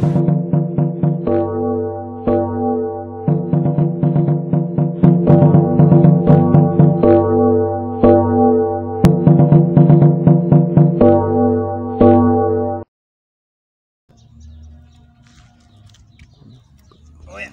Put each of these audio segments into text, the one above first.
Oya.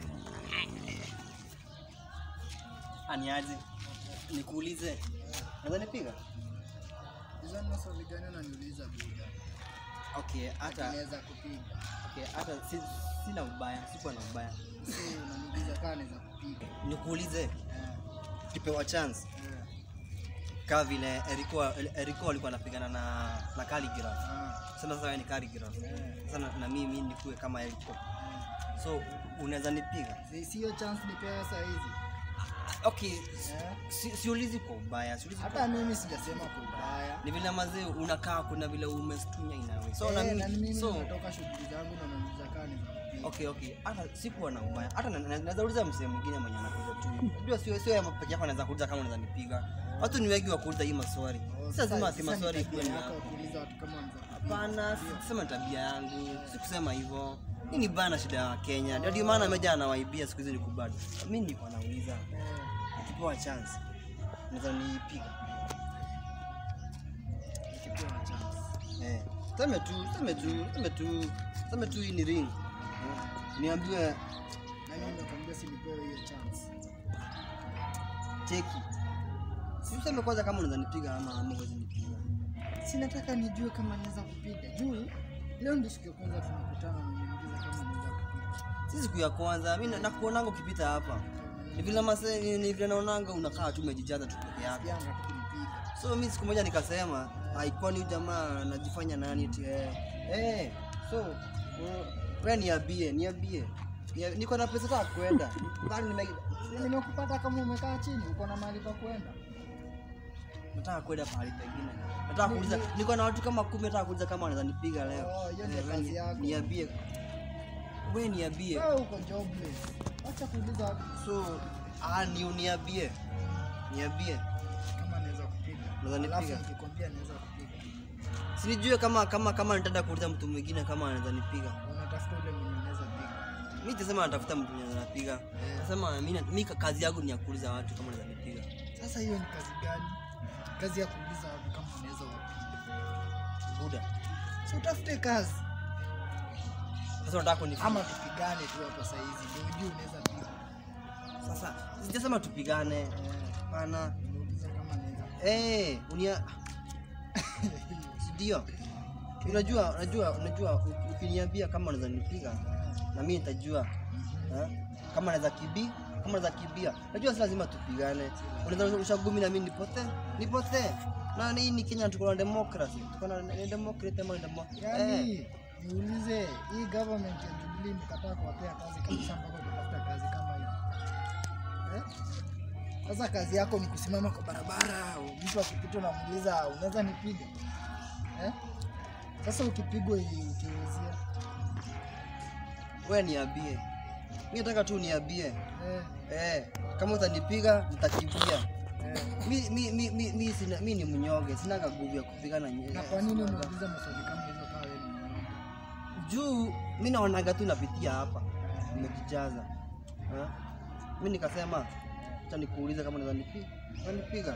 Aniaje? Nikuulize. Naweza nipiga? Hizo ni maswali gani unaniuliza buda? Okay, hata Naweza kupiga. okay, hata si, sina ubaya, sikuwa na ubaya. Si unaniuliza kama naweza kupiga. Nikuulize, Eh, kipewa chance eh, kama vile Eriko Eriko alikuwa anapigana na na Calligraph. ah, Sasa sasa wewe ni Calligraph. eh, Sasa na, na mimi nikuwe kama Eriko. eh. So unaweza nipiga? Si- Sio chance nipewa saa hizi. Okay, Eh? si, siulizi kwa ubaya, siulizi kwa Hata mimi sijasema kwa ubaya. ni vile mazee unakaa kuna vile umestunya inawe so Eh, na na mimi mimi so nimetoka shughuli zangu na unaniuliza kama naweza kupiga. okay okay hata sikuwa na ubaya hata na- na- naweza uliza msee mwingine mwenye anakuja tu unajua sio sio yeye peke yako anaweza kuuliza kama unaweza nipiga watu ni wengi wa kuuliza hii maswali Oh, si sasa- lazima ati sasa ni maswali tabia ikuwe ni yako yako kuuliza watu kama wanaweza kupiga. hapana Ndio. sikusema tabia yangu sikusema hivyo hii ni bana shida ya Kenya ndio ndio maana ameja anawaibia siku hizi ni kubali mimi nilikuwa nauliza Eh, nikipewa chance naweza nipiga nikipewa chance. Eh, seme tu, seme tu, seme tu, seme tu hii ni ring. Eh, Niambiwe Nani nimekwambia si nipewe hiyo chance? cheki. Si useme kwanza kama unaweza nipiga ama ama huwezi nipiga. Si nataka nijue kama naweza kupiga. Juu leo ndio siku ya kwanza tunakutana na niuliza kama naweza kupiga. Si siku ya kwanza, mimi na- nakuonanga ukipita hapa. Ni vile mase ni, ni vile naonanga unakaa tu umejijaza tu peke yako. Yanga tu kunipiga. So mimi siku moja nikasema, haikuwa ni huyu jamaa anajifanya nani eti eh. Eh, so uh, wewe niambie, niambie. Nia- Niko na pesa za kwenda. Bali nime Si nimekupata kama umekaa chini, uko na mahali pa kwenda. nataka kwenda pahali pengine. Nataka kuuliza, niko na watu kama kumi, nataka kuuliza kama wanaweza nipiga leo. Oh, hiyo ndio Eh, wewe kazi ni- yako. Niambie. Wewe niambie. Wewe uko jobless. Acha kuuliza watu So, ah, ni uniambie. Niambie. kama naweza kupiga. Unaweza Alafu nipiga? nikikwambia naweza kupiga. Sinijue kama kama kama nitaenda kuuliza mtu mwingine kama anaweza nipiga. Unatafuta ule mwenye naweza piga. Mimi nitasema natafuta mtu mwenye anapiga. Nasema mimi mimi kazi yangu ni ya kuuliza watu kama wanaweza nipiga. Sasa hiyo ni kazi gani? Kazi ya kuuliza watu kama unaweza wapiga. Buda. Si utafute kazi Sasa unataka kunipiga. ama tupigane tu hapa saa hizi ndio ujue unaweza piga. Sasa sijasema tupigane. Eh, Hapana. Nimeuliza kama naweza. Eh, unia ndio. Unajua, unajua, unajua u- ukiniambia kama unaweza nipiga na mimi nitajua eh, kama naweza kibi kama naweza kibia. Najua si lazima tupigane. Unaweza ushagumi na mimi nipotee, nipotee. Na hii ni Kenya tuko na democracy. Tuko na ni democracy ama ni demo. Eh, Yaani niulize hii government ya Jubilee imekataa kuwapea kazi kabisa mpaka utafuta kazi kama hiyo. Eh? Sasa kazi yako ni kusimama kwa barabara, mtu akipita unamuuliza unaweza nipiga? Eh? Sasa ukipigwa hii ukiulizia. wewe niambie. Mimi nataka tu niambie. Eh, Eh, kama utanipiga nitakimbia. eh. Mi mi mi mi mi sina mi ni mnyonge, sina nguvu ya kupigana nyewe. Na kwa nini unauliza maswali kama hizo kama wewe ni mnyonge? juu mi naonaga tu napitia hapa nimejijaza Eh? mi nikasema acha nikuulize kama naweza nipiga nipiga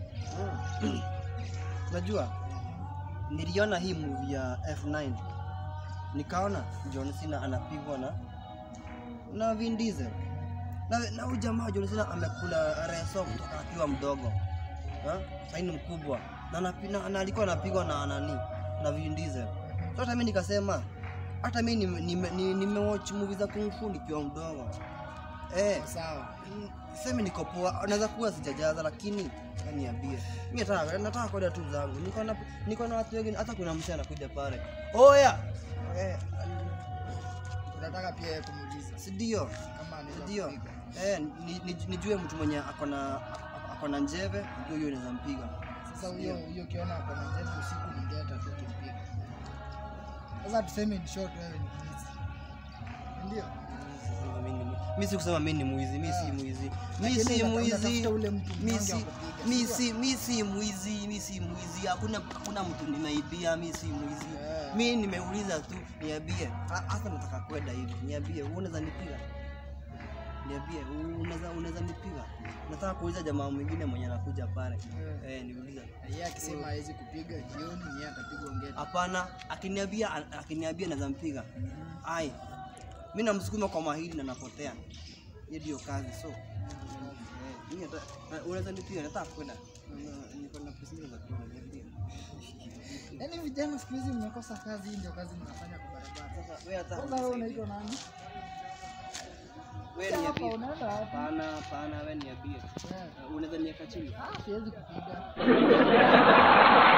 najua niliona hii movie ya F9 nikaona John Cena anapigwa na na Vin Diesel na na huyu jamaa John Cena amekula reso kutoka akiwa mdogo eh? Sasa ni mkubwa na, anapi- na, na alikuwa anapigwa na nani na Vin Diesel so hata mimi nikasema hata mimi nimewatch nime, nime nimewatch movie za kung fu nikiwa mdogo eh Sawa. Mm, semi niko poa, naweza kuwa sijajaza, lakini niambie, mimi nataka nataka kwenda tu zangu, niko na niko na watu wengine, hata kuna mtu anakuja pale, oya eh, Unataka pia yeye kumuuliza si ndio kama anaweza ndio kupiga. eh, ni- ni- nijue mtu mwenye ako na ako na njeve, ndio hiyo inaweza mpiga. Sasa huyo huyo ukiona ako na njeti usiku ningeta tu kimpiga. Sasa tuseme in short wewe ni mwizi. Ndio? Sasa mimi ni- mi si kusema mi ni mwizi mi si Ah. mwizi mi Lakini si unata- mwizi unatafuta ule mtu mi mnyonge si wa kupiga, mi sio? si mi si mwizi mi si mwizi hakuna hakuna mtu nimeibia mi si mwizi Eh. mi nimeuliza tu niambie Ha- hasa nataka kwenda hivi niambie wewe unaweza nipiga niambie unaweza unaweza nipiga nataka kuuliza jamaa mwingine mwenye anakuja pale Eh. eh niuliza yeye akisema hawezi kupiga jioni yeye atapiga ongea hapana akiniambia akiniambia naweza mpiga ai mi namsukuma kwa mahili na napotea hiyo ndio kazi so eh, mimi hata- eh, unaweza nipiga nataka kwenda Na- niko na pesa nyingi za kwenda niambie yaani vijana siku hizi mmekosa kazi hii ndio kazi mnafanya kwa barabara sasa wewe hata kwanza wewe unaitwa nani wewe hapa niambie unaenda wapi hapana hapana wewe niambie Eh. Eh, unaweza niweka chini ah siwezi kupiga